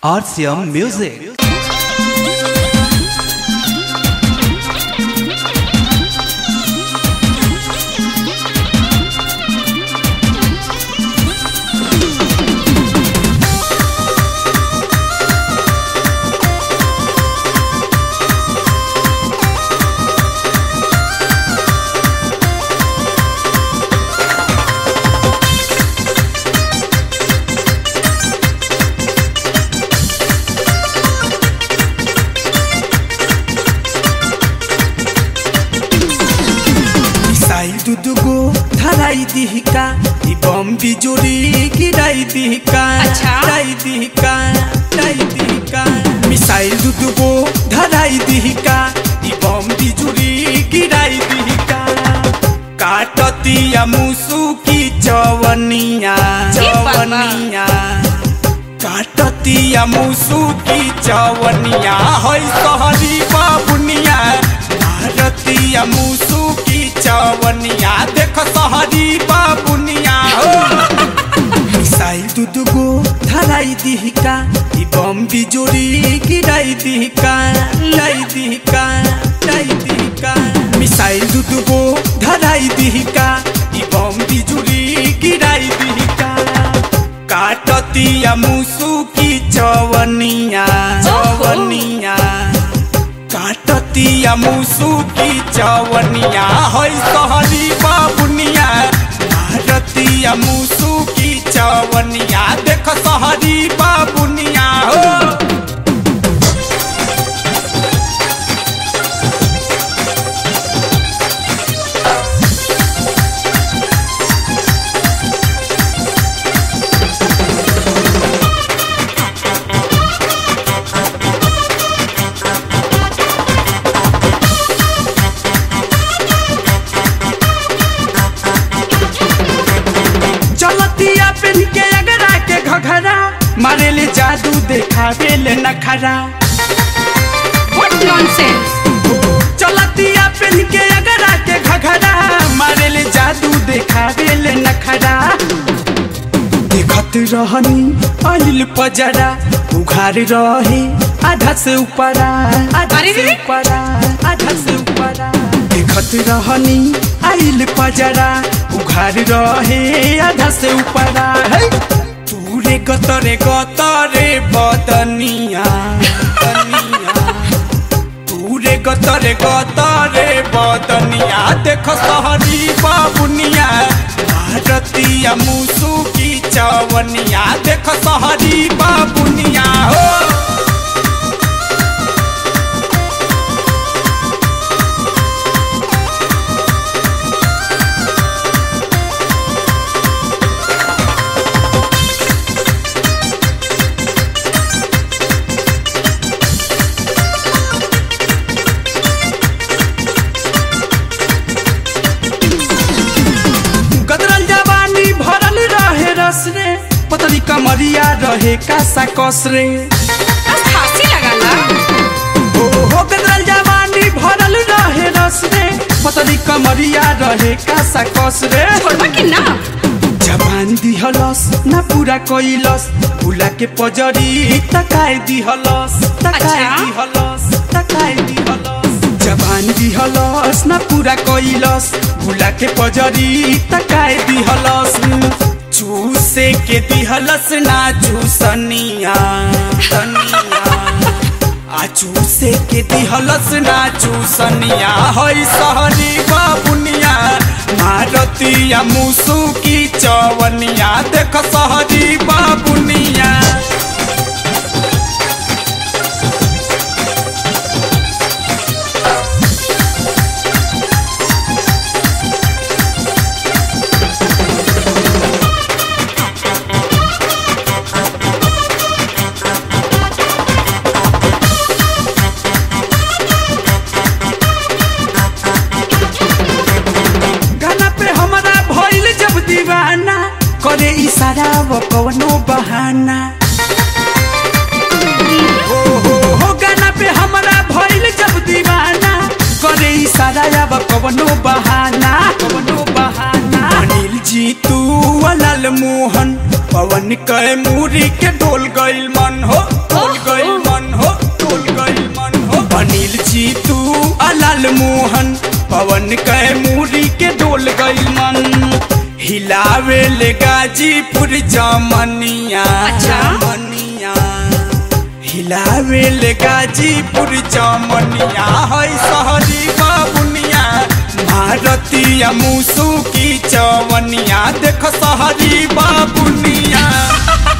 RCM Music. Missile दुदुगो धराई दिहिका इ बम बिजुरी गिराई दिहिका अच्छा। गिराई दिहिका गिराई दिहिका मिसाइल दुदुगो धराई दिहिका इ बम बिजुरी गिराई दिहिका काटतिया मुसु की चवनिया ए बाबा। चवनिया काटतिया मुसु की चवनिया है सहरी बाबुनिया भारतीय मुसु की चवनिया देख सहरी बाबुनिया हो मिसाइल दुदुगो धराई दिहिका इ बम बिजुरी गिराई दिहिका लाई दिहिका लाई दिहिका मिसाइल दुदुगो धराई दिहिका इ बम बिजुरी गिराई दिहिका काटतिया मुसु की चवनिया चवनिया काटतिया मुसु की चवनिया है सहरी बाबुनिया भारतीय मुसु की चवनिया देख सहरी बाबुनिया हो चलतिया पेन के अगरा के घघरा मारेले जादू देखावेले नखरा What nonsense! चलतिया पेन के अगरा के घघरा मारेले जादू देखावेले नखरा देखत रहनी अनिल पजरा उघार रहे आधा से ऊपरा आधा अरे से रे। ऊपरा आधा से ऊपरा देखत रहनी आइल पजरा उघार रहे आधा से ऊपरा है तूरे गतरे गतरे बदनिया बदनिया तूरे गतरे गतरे बदनिया देख सहरी बाबुनिया भारतीय मुसु की चवनिया देख सहरी बाबुनिया हो गदरल जवानी भरल रहे रस रे पतली कमरिया रहे कासा कस रे बस खांसी लगाला ओ हो गदरल जवानी भरल रहे रस रे पतली कमरिया रहे कासा कस रे छोड़बा कि ना जवान दिहलस ना पूरा कइलस फुला के पजरी तकाए दिहलस तकाए अच्छा। दिहलस तकाए दिहलस जवान दिहलस ना पूरा कइलस फुला के पजरी तकाए दिहलस चूसे के दिहलस ना चूसनिया तनिया आ चूसे के दिहलस ना चूसनिया है सहरी बाबुनिया भारतीय मुसु की चवनिया देख सहरी बाबुनिया गाना पे हमारा भइल जब दीवाना करे इशारा वो कवनो बहाना हो हो हो गाना पे हमारा भइल जब दीवाना करे इशारा अब कवनो बहाना कवनो बहाना अनिल जी तू लाल मोहन पवन कै मूरी के डोल गइल मन हो पवन कै मूरी के डोल गई मन हिलावे ले गाजीपुर जमनिया अच्छा। जमनिया हिलावे ले गाजीपुर जमनिया है सहरी बाबुनिया भारतीय मुसु की चवनिया देख सहरी बाबुनिया